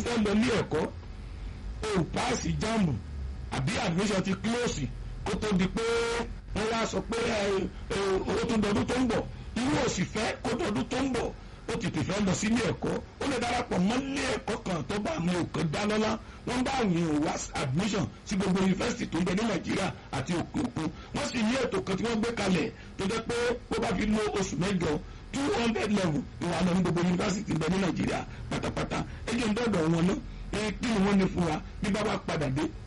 fẹ́ lọ ilé ẹ̀kọ́ o paasi jambu àbí admission ti close kó tó di pé wọ́n wá sọ pé owó tó dọdún tó ń bọ̀ irú òsì fẹ́ kó dọdún tó ń bọ̀ ó ti tìfẹ́ lọ sí ilé ẹ̀kọ́ ó lè darapọ̀ mọ́ ilé ẹ̀kọ́ kan tó bá mi ò kàn dá lọ́lá wọ́n bá àwọn èèyàn wá admission sí gbogbo yunifásitì tó ń bẹ ní nàìjíríà àti òkè òkun wọ́n sì ní ètò kan tí wọ́n gbé kalẹ̀ tó jẹ́ pé ó bá fi lo oṣù mẹ́jọ two hundred level ìwà lọ ní gbogbo yunifásitì ń bẹ ní nàìjíríà pátápátá ẹjọ́ ń dọ̀dọ̀ wọn náà kí ni wọ́n ní fún wa bí bá bá padà dé